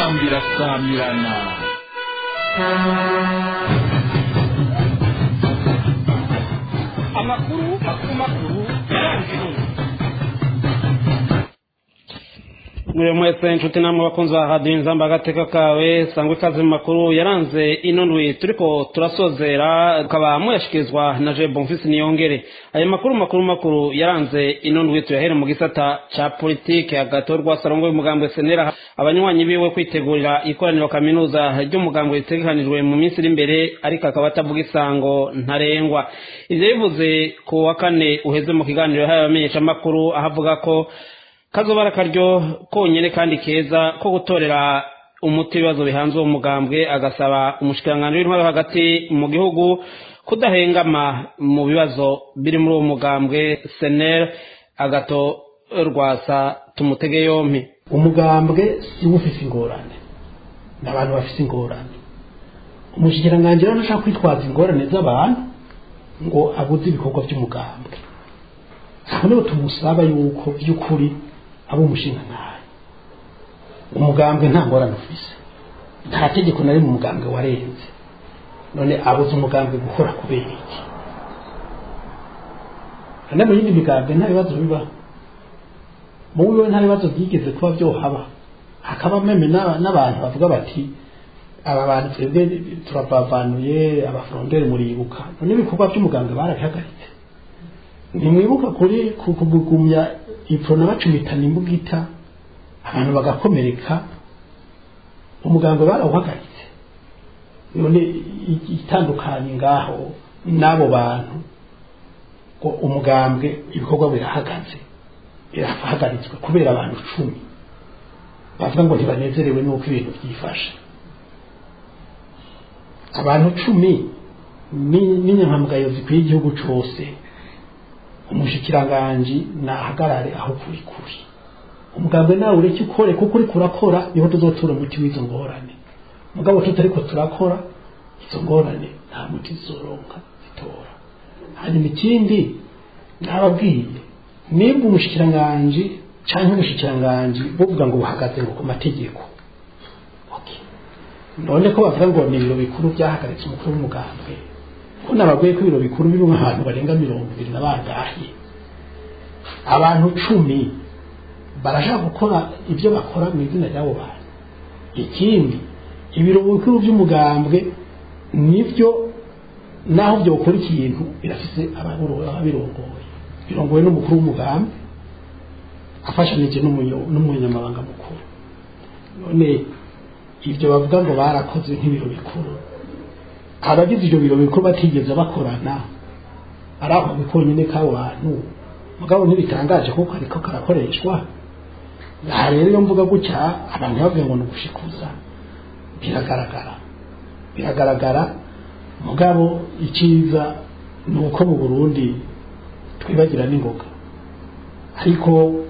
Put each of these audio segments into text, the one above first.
inzambi irasamirana amakuru makuru makuru yaranze mwiriwe mwese inshuti namwe bakunzi ba radiyo inzamba agateka kawe sangwa ikaze mu makuru yaranze ino ndwi turiko turasozera tukaba muyashikirizwa na je bonfisi niyongere ayo makuru makuru makuru yaranze ino ndwi tuyahere mu gisata ca politike agatorwa sarongo y'umugambwe senera abanywanyi biwe kwitegurira ikoraniro kaminuza ry'umugambwe ritegekanijwe mu minsi iri imbere ariko akaba atavuga isango ntarengwa ivyo bivuze ku wa kane uheze mu kiganiro yahaye abamenyeshamakuru aho avuga ko kazobara karyo konyene kandi keza ko gutorera umuti ibibazo bihanze uwo mugambwe agasaba umushikiranganji w'intwaro hagati mu gihugu kudahengama mu bibazo biri muri uwo mugambwe senel agato rwasa tumutege yompi umugambwe si wo ufise ingorane ni abantu bafise ingorane umushikiranganji rero ntashaka kwitwaza ingorane z'abantu ngo abuze ibikorwa by'umugambwe aho niho tumusaba yuko by'ukuri aba umushinga ntayo umugambwe nta ngorane ufise nta tegeko na rimwe umugambwe warenze none abuze umugambwe gukora kubera iki kandi mu yindi migambwe nta bibazo bibaho mu wiwe nta bibazo byigeze kuba byohaba hakaba meme n'aba- n'abantu bavuga bati aba bantu twebwe turabavanuye abafuronderi muribuka none ibikorwa by'umugambwe barabihagaritse ntimwibuka kuri ku- kugumya iprona bacumitana imbugita abantu bagakomereka umugambwe barawuhagaritse none i- itandukanye ngaho n'abo bantu ngo umugambwe ibikorwa birahagaze birahagaritswe kubera abantu cumi bavuga ngo ntibanezerewe n'uko ibintu byifashe abantu cumi ni- n'inyankamugayo zikwiye igihugu cose umushikiranganji nahagarare aho kuri kuri umugambwe nawe ureke ukore kuko uriko urakora niho tuzotura umuti w'izo ngorane mugabo tutariko turakora izo ngorane nta muti zizoronka zitora hanyuma ikindi nababwiye nimba umushikiranganji canke umushikiranganji buvuga ngo buhagaze ngo ku mategeko okay. none ko bavuga ngo ni ibiro bikuru byahagaritse umukuru w'umugambwe ko nababwiye ko ibiro bikuru birimo ahantu barenga mirongo ibiri na bangahe abantu cumi barashaka gukora ibyo bakora mu izina ry'abo bantu ikindi ibiro bikuru by'umugambwe nibyo naho byokora ikintu birafise ababiro- ababirongoye birongowe n'umukuru w'umugambi afashanije n'umunyo- n'umunyamabanga mukuru none ibyo bavuga ngo barakoze nk'ibiro bikuru abagize ibyo biro bikuru batigeze bakorana ari ako konyine k'abo bantu mugabo ntibitangaje kuko ariko karakoreshwa aha rero iyo mvuga gutya abantu bavuga ngo ni ugushikuza biragaragara biragaragara mugabo icyiza ni uko mu burundi twibagira n'ingoga ariko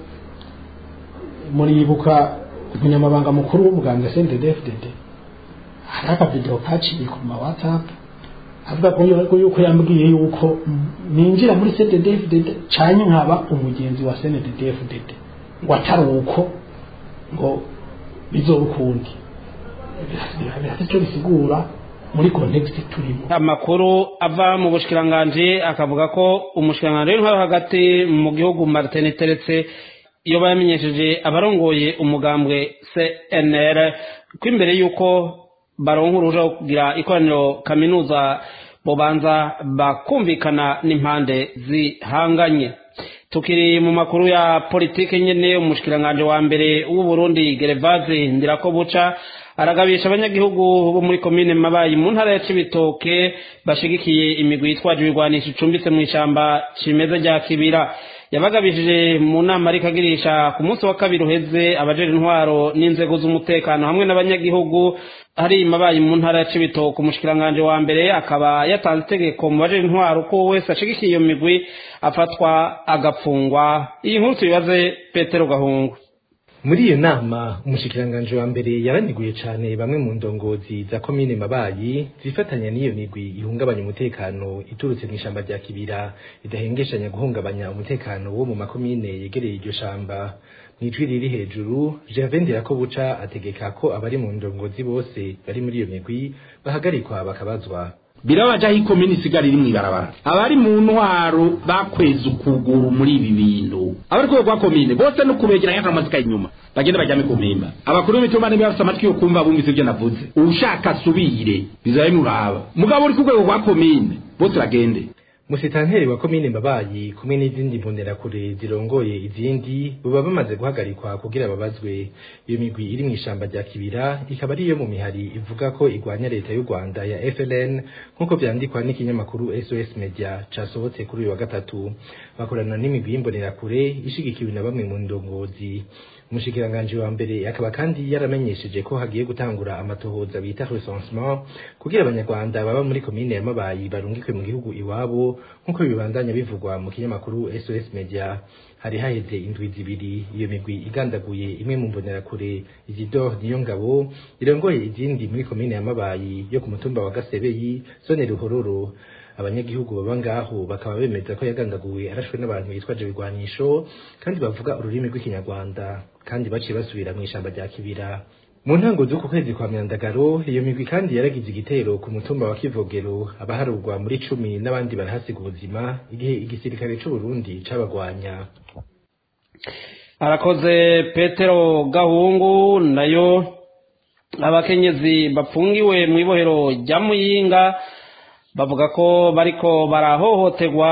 muribuka umunyamabanga mukuru w'umuganga CNDD-FDD hari akavidewo kaciye ku ma WhatsApp avuga ko yuko yuko yambwiye yuko ninjira muri CNDD-FDD canye nkaba umugenzi wa CNDD-FDD ngo atari uko ngo bizoba ukundi birafite icyo bisigura muri context turimo amakuru ava mu bushikiranganji akavuga ko umushikiranganji w'intwaro hagati mu gihugu martin teretse iyo bamenyesheje abarongoye umugambwe cnr ko imbere y'uko baronka uruja wo kugira ikoraniro kaminuza bobanza bakumvikana n'impande zihanganye tukiri mu makuru ya politike nyene umushikiranganji wa mbere w'uburundi gerevaze ndirakobuca aragabisha abanyagihugu bo muri komine mabayi mu ntara ya cibitoke bashigikiye imigwi yitwaje ibigwanisho icumbitse mu ishamba cimeza rya kibira yabagabishije mu nama ariko agirisha ku munsi wa kabiri uheze abajejwe intwaro n'inzego z'umutekano hamwe n'abanyagihugu hari mabayi mu ntara ya cibitoke umushikiranganji wa mbere akaba yatanze itegeko mu bajejwe intwaro ko wese ashigikiye iyo migwi afatwa agapfungwa iyi nkuru tuyibaze petero gahungu muri iyo nama umushikiranganji wa mbere yaraniguye cane bamwe mu ndongozi za komine mabayi zifatanya n'iyo migwi ihungabanya umutekano iturutse mu ishamba rya kibira idahengeshanya guhungabanya umutekano wo mu makomine yegereye iryo shamba mw'ijwi riri hejuru Gervais Ndirakobuca ategeka ko abari mu ndongozi bose bari muri iyo migwi bahagarikwa bakabazwa birabaja aho ikomini isigara iri mw'ibarabara abari mu ntwaro bakweza ukuguru muri ibi bintu abari ku rwego rwa komine bose no kubegeranya n'amazika inyuma bagenda bajyame ku mpimba abakuru b'imitumba niba bafite amatwi yo kumva bumvise ibyo navuze ushaka asubire bizaba bimuraba mugabo uri ku rwego rwa komine bose bagende musitanteri wa komine mbabayi kumwe n'izindi mbonerakure zirongoye izindi baba bamaze guhagarikwa kugira babazwe iyo migwi iri mw'ishamba rya kibira ikaba ari iyo mu mihari ivuga ko igwanya leta y'u rwanda ya fln nk'uko vyandikwa n'ikinyamakuru sos media casohotse kuri uyu wa gatatu bakorana n'imigwi y'imbonerakure ishigikiwe na bamwe mu ndongozi umushikiranganji wa mbere akaba kandi yaramenyesheje ko hagiye gutangura amatohoza bita recensement kugira abanyarwanda baba muri komine ya mabayi barungikwe mu gihugu iwabo nk'uko bibandanya bivugwa mu kinyamakuru sos media hari haheze indwi zibiri iyo migwi igandaguye imwe mu mbonerakure isidore niyo ngabo irongoye izindi muri komine ya mabayi yo ku mutumba wa gasebeyi zone ruhororo abanyagihugu baba ngaho bakaba bemeza ko yagandaguwe arashwe n'abantu bitwaje ibigwanisho kandi bavuga ururimi rw'ikinyarwanda kandi baciye basubira mu ishamba rya kibira mu ntango z'uku kwezi kwa myandagaro iyo migwi kandi yaragize igitero ku mutumba wa kivogero abaharurwa muri cumi n'abandi barahasiga ubuzima igihe igisirikare c'uburundi cabagwanya arakoze petero gahungu nayo abakenyezi bapfungiwe mu ibohero rya muyinga bavuga ko bariko barahohoterwa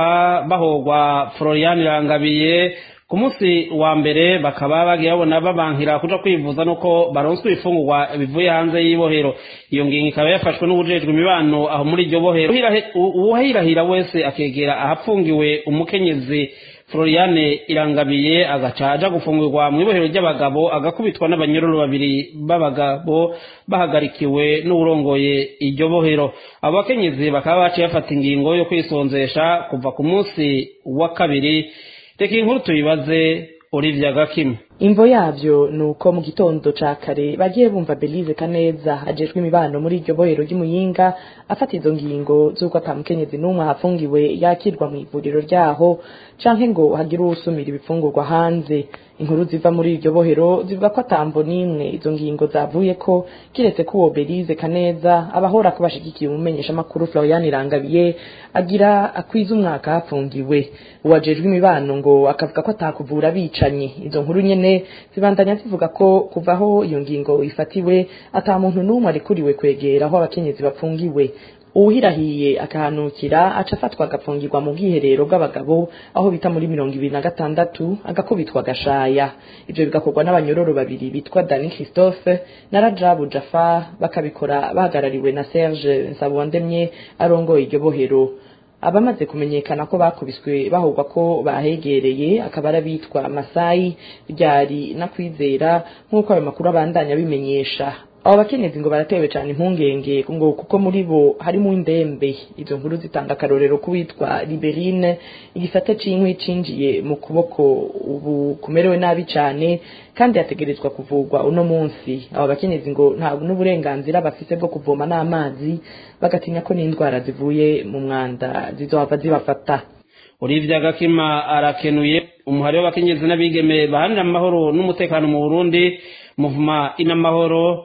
bahogwa florian irangabiye ku munsi wa mbere bakaba bagiye babona babankira kuja kwivuza nuko baronswa ibifungurwa bivuye hanze y'ibohero iyo ngingo ikaba yafashwe n'ubujejwe imibano aho muri iryo bohero uwahirahira wese akegera ahapfungiwe umukenyezi floriane irangabiye agaca aja gufungurwa mu ibohero ry'abagabo agakubitwa n'abanyororo babiri b'abagabo bahagarikiwe n'uwurongoye iryo bohero abo bakenyezi bakaba baciye bafata ingingo yo kwisonzesha kuva ku munsi wa kabiri reka inkuru tuyibaze olivia gakima imvo yavyo ni uko mu gitondo ca kare bagiye bumva belize kaneza ajejwe imibano muri iryo bohero ry'imuyinga afata izo ngingo z'uko ata mukenyezi n'umwe ahafungiwe yakirwa mu ivuriro ryaho canke ngo hagire uwusumira ibifungurwa hanze inkuru ziva muri iryo bohero zivuga ko atambo n'imwe izo ngingo zavuye ko kiretse ko uwo belize kaneza abahora ko bashigikiye umumenyeshamakuru florian irangabiye agira akwiza umwaka hafungiwe uwajejwe imibano ngo akavuga ko atakuvura abicanyi izo nkuru nyene zibandanya zivuga ko kuvaho iyo ngingo ifatiwe ata muntu n'umwe arikuriwe kwegera aho abakenyezi bapfungiwe uwuhirahiye akahanukira aca afatwa agapfungirwa mu bwiherero bw'abagabo aho bita muri mirongo ibiri na gatandatu agakubitwa agashaya ivyo bigakorwa n'abanyororo babiri bitwa dani christophe na rajabu jafar bakabikora bahagarariwe na serge nsabondemye arongoye iryo bohero abamaze kumenyekana ko bakubiswe bahogwa ko bahegereye akaba arabitwa masayi ryari na kwizera nk'uko ayo makuru abandanya bimenyesha abo bakenyezi ngo baratewe cyane impungenge ngo kuko muri bo harimo indembe izo nkuru zitanga akarorero k'uwitwa liberine igisate c'inkwi cinjiye mu kuboko ubu kumerewe nabi cyane kandi yategerezwa kuvurwa uno munsi abo bakenyezi ngo nta n'uburenganzira bafise bwo kuvoma n'amazi bagatinya ko n'indwara zivuye mu mwanda zizohava zibafata olivia gakima arakenuye umuhari w'abakenyezi n'abigeme baharanira amahoro n'umutekano mu burundi muvuma inamahoro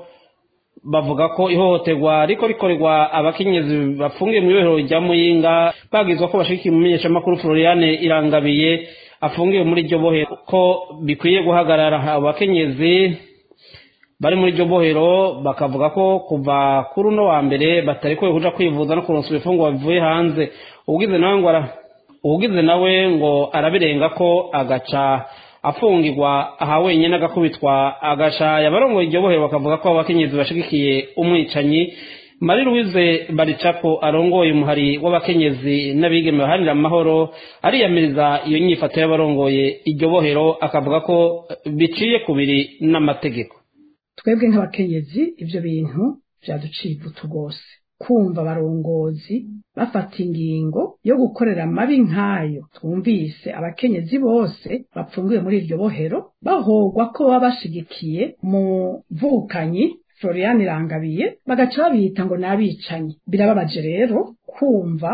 bavuga ko ihohoterwa riko rikorerwa abakenyezi bafungiye mu ibohero rya muyinga bagizwa ko bashigikiye umumenyeshamakuru floriane irangabiye afungiwe muri iryo bohero ko bikwiye guhagarara abakenyezi bari muri iryo bohero bakavuga ko kuva kuri uno wa mbere batarekuwe kuja kwivuza no kuronsa ibifungwa bivuye hanze ubugize nawe ngo ubugize nawe ngo arabirenga ko agaca afungirwa aha wenyine agakubitwa agashaya abarongoye iryo bohero bakavuga ko abakenyezi bashigikiye umwicanyi mari louise baricapo arongoye umuhari w'abakenyezi n'abigeme baharanira amahoro ariyamiriza iyo nyifato y'abarongoye iryo bohero akavuga ko biciye kubiri n'amategeko twebwe nk'abakenyezi ibyo bintu byaduciye ivutu rwose kumva abarongozi bafata ingingo yo gukorera amabi nk'ayo twumvise abakenyezi bose bapfungiwe muri iryo bohero bahogwa ko baba bashigikiye mu vukanyi florian irangabiye bagaca babita ngo ni abicanyi birababaje rero kumva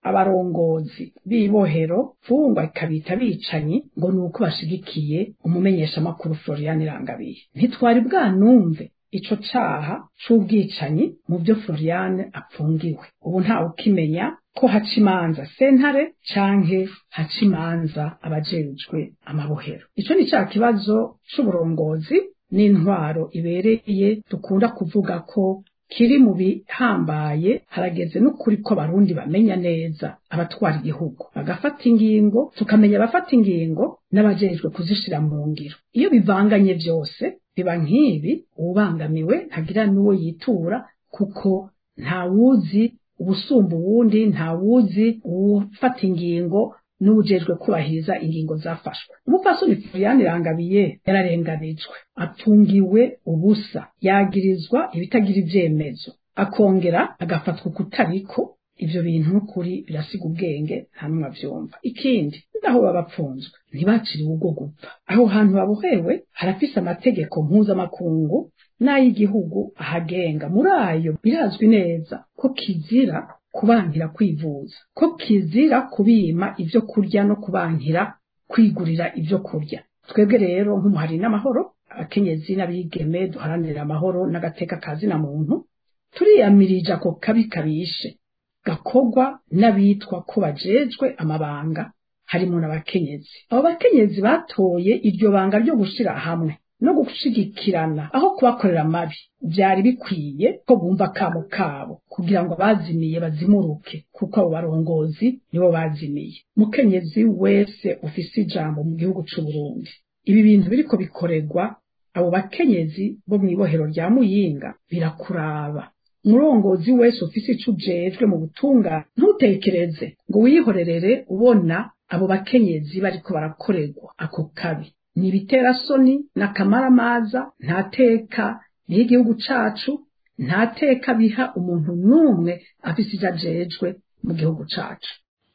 abarongozi b'ibohero fungwa ikabita bicanyi ngo ni uko bashigikiye umumenyeshamakuru Florian Irangabiye ntitwari bwanumve ico caha c'ubwicanyi mu byo Florian apfungiwe ubu ntawe ukimenya ko haca imanza sentare canke haca imanza abajejwe amabohero ico ni ca kibazo c'uburongozi n'intwaro ibereye dukunda kuvuga ko kiri mu bihambaye harageze n'ukuri ko abarundi bamenya neza abatwara igihugu bagafata ingingo tukamenya abafata ingingo n'abajejwe kuzishira mu ngiro iyo bivanganye byose biba nk'ibi uwubangamiwe ntagira n'uwo yitura kuko ntawuzi ubusumba uwundi ntawuzi uwufata ingingo n'ubujejwe kubahiriza ingingo zafashwe umupfasoni Florian Irangabiye yararenganijwe atungiwe ubusa yagirizwa ibitagira ivyemezo akongera agafatwa kutariko ivyo bintu n'ukuri birasiga ubwenge nta numwe avyumva ikindi naho baba bapfunzwe ntibaciriwe ubwo gupfa aho hantu babohewe harafise amategeko mpuzamakungu n'ay'igihugu ahagenga muri ayo birazwi neza ko kizira kubankira kwivuza ko kizira kubima ivyo kurya no kubankira kwigurira ivyo kurya twebwe rero nk'umuhari n'amahoro abakenyezi n'abigeme duharanira amahoro n'agateka kazina muntu turiyamirije ako kabi kabishe gakogwa n'abitwa ko bajejwe amabanga harimo n'abakenyezi abo bakenyezi batoye iryo banga ryo gushira hamwe no gushigikirana aho kubakorera amabi byari bikwiye ko bumva kamo kabo kugira ngo bazimiye bazimuruke kuko abo barongozi nibo bazimiye mukenyezi wese ufise ijambo mu gihugu c'u Burundi ibi bintu biriko bikoregwa abo bakenyezi bo mw'ibohero rya Muyinga birakuraba umurongozi wese ufise ico ujejwe mu butunga ntutekereze ngo wihorerere ubona abo bakenyezi bariko barakorerwa ako kabi ni ibiterasoni n'akamaramaza nta teka niho igihugu cacu nta teka biha umuntu n'umwe afise ivyo ajejwe mu gihugu cacu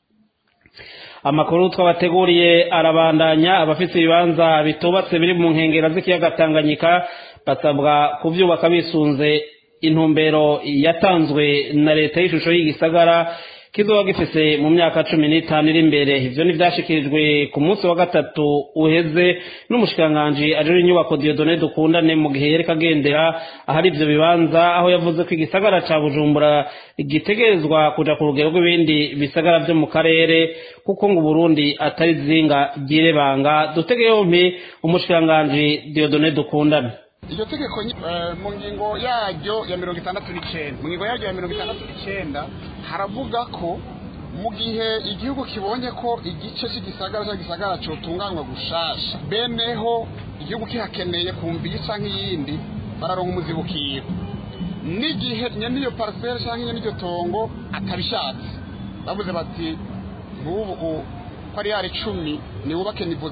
amakuru twabateguriye arabandanya abafite ibibanza bitubatse biri mu nkengero z'ikiyaga tanganyika basabwa kubyubaka bisunze intumbero yatanzwe na leta y'ishusho y'igisagara kizoba gifise mu myaka cumi n'itanu iri imbere ivyo ntivyashikirijwe ku munsi wa gatatu uheze n'umushikiranganji ajejwe inyubako Dieudonne dukundane mu gihe yereka agendera ahari ivyo bibanza aho yavuze ko igisagara ca Bujumbura gitegerezwa kuja ku rugero rw'ibindi bisagara vyo mu karere kuko ngo Burundi atari zinga ryirebanga dutege yompi umushikiranganji Dieudonne dukundane iryo tegeko mu ngingo yaryo ya mirongo itandatu n'icyenda mu ngingo yaryo ya mirongo itandatu n'icyenda haravuga ko mu gihe igihugu kibonye ko igice cy'igisagara cyangwa igisagara cyotunganywa gushasha beneho igihugu kihakeneye kumva iyi cyangwa iyindi bararonka umuzibukiro n'igihe nyine iyo pariseri cyangwa nyine iryo tongo atabishatse bavuze bati nk'ubu ko ari yari icumi niwubake nivo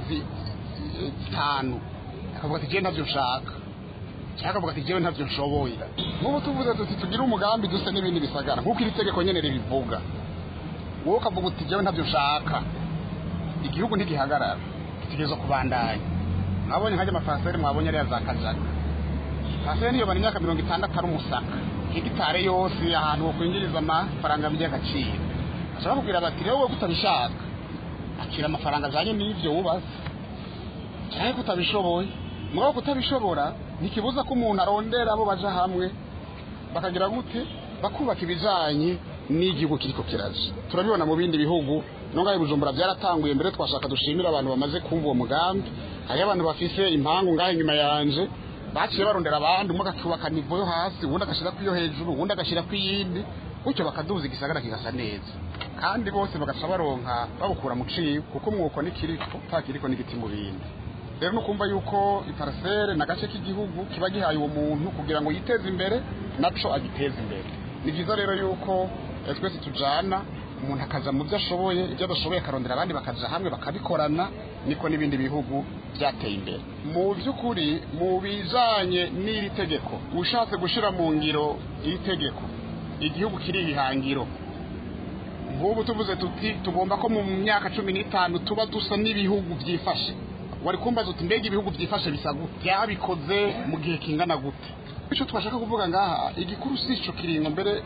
zitanu akavuga ati jyewe ntabyo nshaka cyangwa akavuga ati jyewe ntabyo nshoboye nk'ubu tuvuze tuti tugire umugambi duse n'ibindi bisagara nk'uko iri tegeko nyine ribivuga wowe ukavuga uti jyewe ntabyo nshaka igihugu ntigihagarara gitegerezwa kubandanya mwabonye nkajya amafaraseri mwabonye ariya za kajaga paseri niyo bari imyaka mirongo itandatu ari umusaka hegitare yose ahantu wakwinjiriza amafaranga by'agaciro bashobora kubwira bati rero wowe kutabishaka akira amafaranga ajyanye n'ibyo wubatse cyangwa kutabishoboye mugabo kutabishobora ntikibuza ko umuntu arondera abo baja hamwe bakagira gute bakubaka ibijanye n'igihugu kiriko kiraje turabibona mu bindi bihugu nonga ibujumbura byaratanguye mbere twashaka dushimira abantu bamaze kumva uwo mugambi hariyo abantu bafise impangu ngaho inyuma yanje baciye barondera abandi umwe akubaka nivo yo hasi uwundi agashyira ku yo hejuru uwundi agashyira ku yindi gutyo bakaduza igisagara kigasa neza kandi bose bagaca baronka babukura mu ciwe kuko umwuko nikiriko ntakiriko n'igiti mu bindi rero nukumva yuko iparasere na gace k'igihugu kiba gihaye uwo muntu kugira ngo yiteze imbere naco agiteze imbere ni byiza rero yuko twese tujana umuntu akaja mu byo ashoboye ibyo adashoboye akarondera abandi bakaja hamwe bakabikorana niko n'ibindi bihugu byateye imbere mu by'ukuri mu bijanye n'iri tegeko ushatse gushira mu ngiro iri tegeko igihugu kiri ihangiro nk'ubu tuvuze tuti tugomba ko mu myaka cumi n'itanu tuba dusa n'ibihugu byifashe wari kumbaza uti mbega ibihugu byifashe bisa gute byabikoze mu gihe kingana gute icyo twashaka kuvuga ngaha igikuru si ico kiringo mbere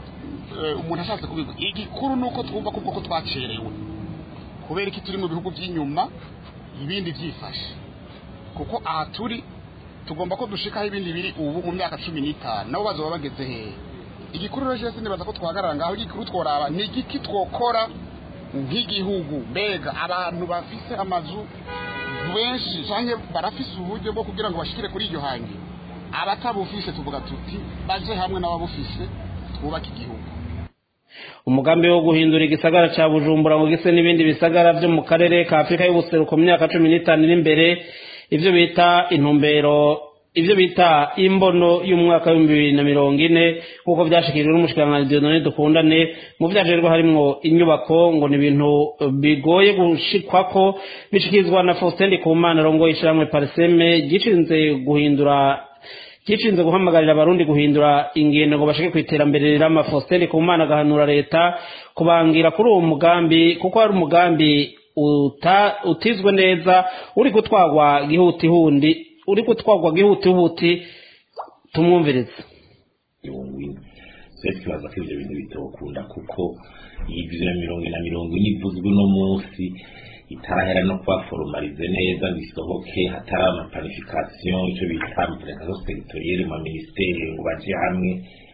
eh, umuntu ashatse kubivuga igikuru ni uko twumva kubwo ko twacerewe kubera iki turi mu bihugu by'inyuma ibindi byifashe kuko aha turi tugomba ko dushikaho ibindi biri ubu mu myaka cumi n'itanu nabo bazoba bageze hehe igikuru rero cyose nibaza ko twahagarara ngaho igikuru tworaba ni igiki twokora nk'igihugu mbega abantu bafise amazu benshi cyangwa barafise uburyo bwo kugira ngo bashikire kuri iryo hangi abatabufise tuvuga tuti baje hamwe n'ababufise twubake igihugu umugambi wo guhindura igisagara cya bujumbura ngo gise n'ibindi bisagara byo mu karere ka afurika y'ubuseruko mu myaka cumi n'itanu iri imbere ibyo bita intumbero ibyo bita imbono y'umwaka w'ibihumbi bibiri na mirongo ine nk'uko byashikirijwe n'umushikiranganji dieudonne dukundane mu byajerwa harimwo inyubako ngo ni ibintu bigoye gushikwako bishikirizwa na faustin ndikumana arongoye ishyirahamwe pariseme gishinze guhindura gishinzwe guhamagarira abarundi guhindura ingendo ngo bashike ku iterambere rirama faustin ndikumana agahanura leta kubangira kuri uwo mugambi kuko hari umugambi uta- utizwe neza uri gutwarwa gihutihundi uri gutwarwa gihutihuti tumwumvirize mirongo ine twese twibaza ko ibyo bintu bitokunda kuko iyi bibiri na mirongo ine na mirongo ine ivuzwe uno munsi itarahera no kuba foromarize neza ngo isohoke hatari amapanifikasiyo icyo bita amapanifikasiyo segitoriyeri mu minisiteri ngo baje hamwe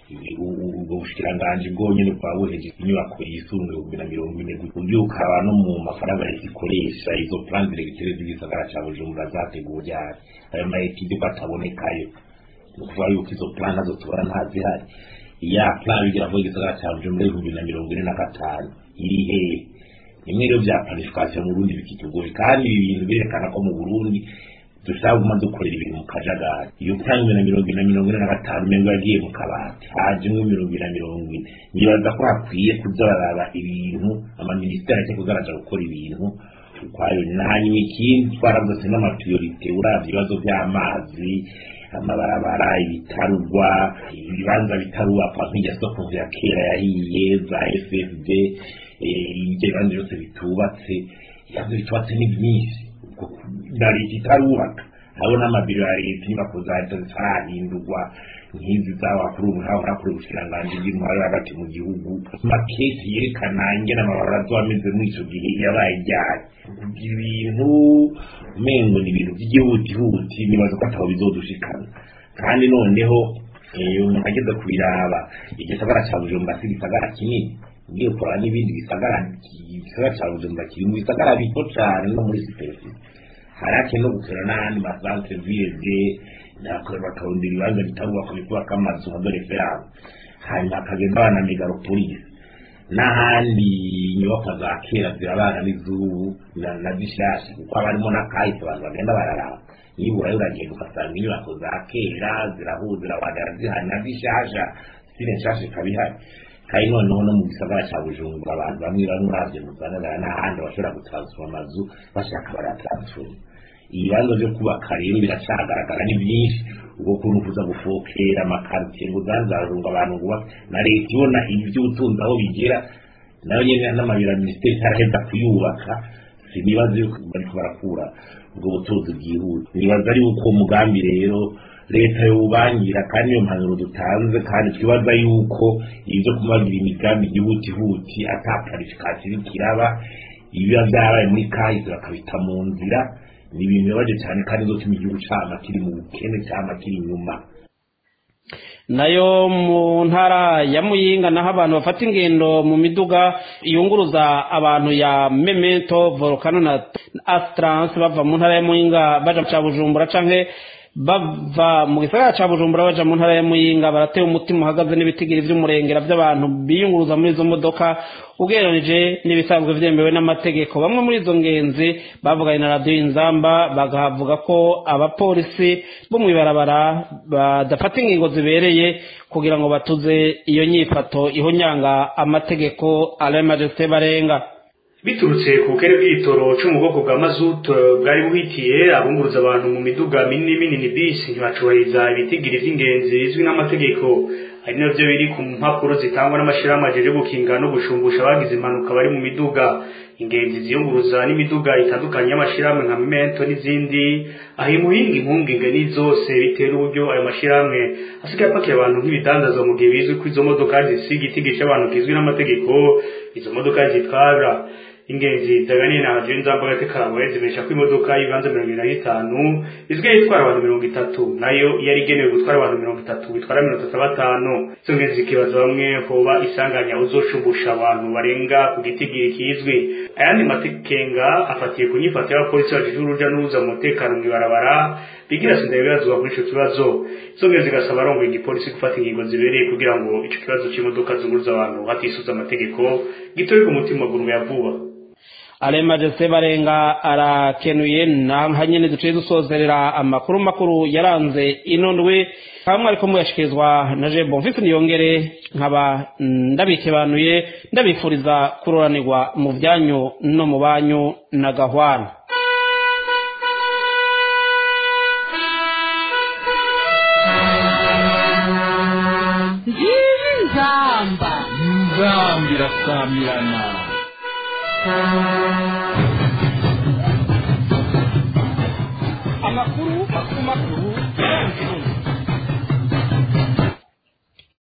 ubwo bushikiranganji bwonyine bukaba buheje inyubako yisumbuye ibihumbi na mirongo ine uburyo ukaba no mu mafaranga leta ikoresha izo plan diregiteri z'igisagara cya bujumbura zateguwe ryari ayo maetide ko atabonekayo ni ukuvuga yuko izo plan nazo tubona ntazihari ya plan bigira ngo igisagara cya bujumbura ibihumbi na mirongo ine na gatanu iri hehe rimwe rero bya planification mu Burundi bikitugoye kandi ibi bintu birerekana ko mu Burundi dushaka guma dukorera ibintu mu kajagari iyo plan na mirongo ine na mirongo ine na gatanu umengo yagiye mu kabati hajemwo mirongo ine na mirongo ine nibaza ko hakwiye kuza baraba ibintu amaminisiteri ake kuzaraja gukora ibintu ukwayo hanyuma ikindi twaravuze n'amatuyorite uravye ibibazo by'amazi amabarabara ibitarugwa ibibanza bitarubakwa nk'irya soko ya kera yahiye za fsd ibyo bibanza byose bitubatse ibibanza bitubatse ni byinshi na leta itarubaka hariho n'amabiro ya leta inyubako za leta zitarahindurwa nk'izi z'abakuru ubuhahora kuri ubushikiranganji bw'intwaro hagati mu gihugu makesi yerekana ingene amabarabara azoba ameze muri ico gihe yabaye ryari kugira ibintu umengo ni ibintu by'igihutihuti nibaza ko atabo bizodushikana kandi noneho eh, umuntu ageze kubiraba igisagara ca bujumbura si igisagara kinini ugiye kuraba n'ibindi bisagara igisagara ca bujumbura kiri mu bisagara bito cane no muri superficie harake no gukora n'ahandi masantre ville nakora bakawundira ibibanza bitarubakwa bikubaka amazu nka dore ferame hanyuma hakagenda abana megalopolis n'ahandi inyubakwa za kera zirabana n'izubu na na zishasha kuko haba harimo n'akahise abantu bagenda bararaba nibura uragenda ugasanga inyubako za kera zirahuza zirabagara zihari na zishasha zine nshasha ikaba ihari kandi noneho no mu gisagara cya bujumbura abantu bamwe bamwe uravye mu zanagara n'ahandi bashobora gutansfoma amazu bashaka baratansfoma ibibanza byo kubaka rero biracagaragara ni byinshi ubwo kuntu kuza gufokera amakaritiye ngo zanzarunga abantu ngo bubake na leta ibona iby'ubutunzi aho bigera nayo nyene n'amabiro ya minisiteri itaraheza kuyubaka sinibaza yuko bariko barakura ubwo butunzi bwihuse nibaza ari uko umugambi rero leta yowubangira kandi iyo mpanuro dutanze kandi twibaza yuko ibyo kumagira imigambi ihutihuti ata planification iriko iraba ibiba byabaye muri kahise bakabita mu nzira ni ibintu bibabaje cyane kandi bizotuma igihugu cama kiri mu bukene cama kiri inyuma nayo mu ntara ya muyinga naho abantu bafata ingendo mu miduga yunguruza abantu ya memento volcano na astrance bava mu ntara ya muyinga baja ca bujumbura canke bava mu gisagara ca bujumbura baja mu ntara ya muyinga barateye umutima uhagaze n'ibitigiri vy'umurengera vy'abantu biyunguruza muri izo modoka ugereranije n'ibisanzwe vyemewe n'amategeko bamwe muri izo ngenzi bavuganye na radiyo inzamba bagavuga ko abapolisi bo mw'ibarabara badafata ingingo zibereye kugira ngo batuze iyo nyifato ihonyanga amategeko alain majesté barenga biturutse ku bukene bw'igitoro cyo mu bwoko bwa mazutu bwari buhitiye abunguruza abantu mu miduga minini minini bisi ntibacubahiriza ibitigiri vy'ingenzi bizwi n'amategeko hari navyo biri ku mpapuro zitangwa n'amashirahamwe ajeje gukinga no gushumbusha abagize impanuka bari mu miduga ingenzi ziyunguruza n'imiduga itandukanye y'amashirahamwe nka Memento n'izindi aho imuhinga impungenge ni zose bitera uburyo ayo mashirahamwe asigaye apakira abantu nk'ibidandazwa mu gihe bizwi ko izo modoka zisiga igitigisha abantu kizwi n'amategeko izo modoka zitwara ingenzi zaganiye na hadiyo nzambaga tekarawe zibesha ko imodoka y'ibanza mirongo ibiri na gatanu izwiye itwara abantu mirongo itatu nayo yari igenewe gutwara abantu mirongo itatu bitwara mirongo itatu na batanu izo ngenzi zikibaza bamwe hoba isanganya uzoshumbusha abantu barenga ku gitigiri kizwi ayandi matekenga afatiye ku nyifato y'abapolisi bajije uruja n'uruza mu mutekano mw'ibarabara bigira sinda bibazwa kuri ico kibazo izo ngenzi zigasaba arongoye igipolisi gufata ingingo zibereye kugira ngo ico kibazo c'imodoka zunguruza abantu hatisuza amategeko gitore ku mutima gurume ya vuba aremaje se barenga arakenuye naha nyene duciye dusozerera amakuru makuru yaranze ino ndwi kamwe ariko muyashikirizwa na je bonfisi niyongere nkaba ndabikebanuye ndabifuriza kuroranirwa mu byanyu no mu banyu na gahwana ngiyi nzamba nzambi irasamirana amakuru makuru makuru yaranze ino ndwi